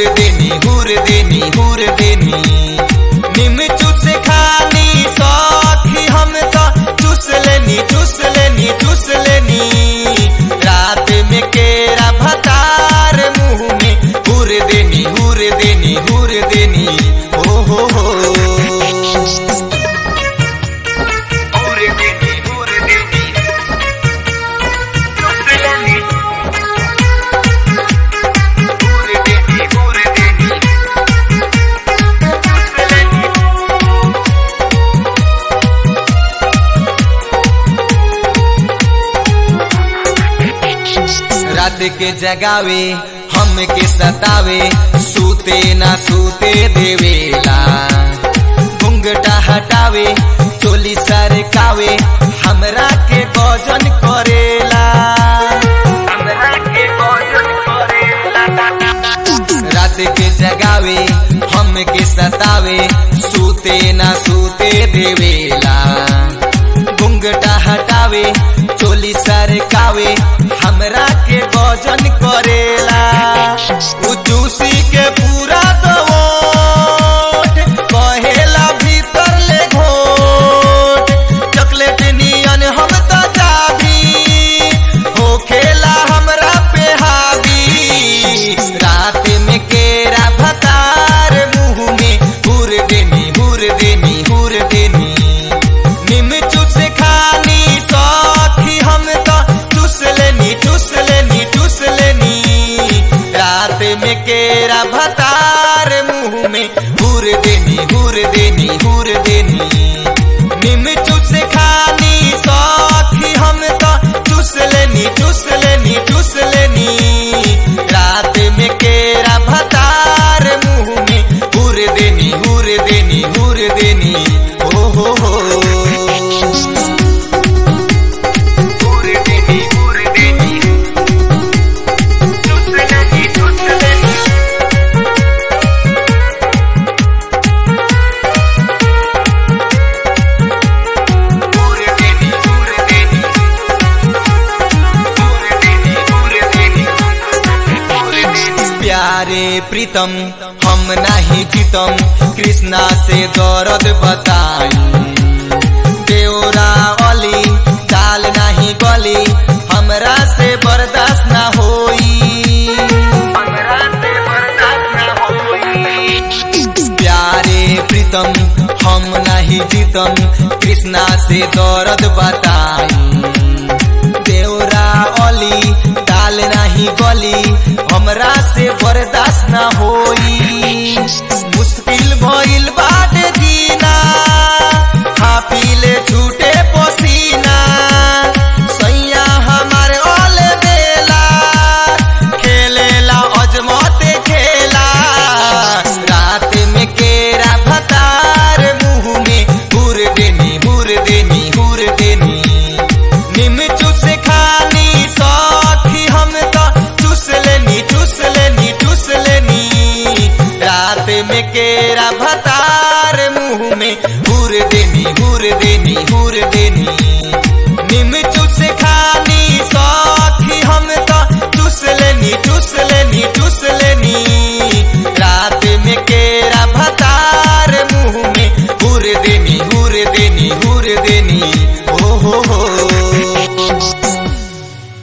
हुर देनी हुर देनी हुर देनी निम चूस खानी सौखी हम तो चूस लेनी चूस लेनी चूस लेनी रात में केरा भतार मुंह में हुर देनी हुर देनी हुर देनी ओ हो हो हुर देनी हुर देनी चूस लेनी हुर देनी हुर देनी चूस लेनी रात के जगावे हम के सतावे सूते ना सूते देवेला घुंघटा हटावे चोली सरकावे हमरा के गजन करेला हमरा के गजन करेला रात के जगावे हम के सतावे सूते ना सूते देवेला घुंघटा हटावे चोली सरकावे हमरा के गजन करेला उ जूसी के पूरा दवोट कहेला भीतर ले घोट चॉकलेट नियन हम तो जाबी होखेला हमरा पे हावी रात में केरा भतार मुंह में हुर देनी हुर देनी हुर देनी निम चूस खानी सौखी हम तो चूस लेनी चूस लेनी चूस लेनी रात में केरा भतार मुंह में हुर देनी हुर देनी हुर देनी निम चूस खानी सौखी हम तो चूस लेनी चूस लेनी चूस लेनी रात में केरा भतार मुंह में हुर देनी हुर देनी हुर देनी ओ हो हो हुर देनी हुर देनी चूस लेनी चूस लेनी हुर देनी हुर देनी हुर देनी हुर देनी हुर देनी प्यारे प्रीतम हम नहीं जीतम कृष्णा से दर्द बताई देवरा अली चाल नहीं गली हमरा से बर्दाश्त ना होई हमरा से बर्दाश्त ना होई प्यारे प्रीतम हम नहीं जीतम कृष्णा से दर्द बताई देवरा अली ताल नहीं गली हमरा से बर्दाश्त ना होई मुश्किल भइल बाटे जीना खा पी ले छूटे पसीना सैया हमारे ओले बेला खेलेला अजमते खेला रात में केरा भतार मुंह में हुर देनी हुर देनी हुर देनी निम चूस खानी सौखी हम तो चूस लेनी चूस लेनी चूस लेनी रात में केरा भतार मुंह में हुर देनी हुर देनी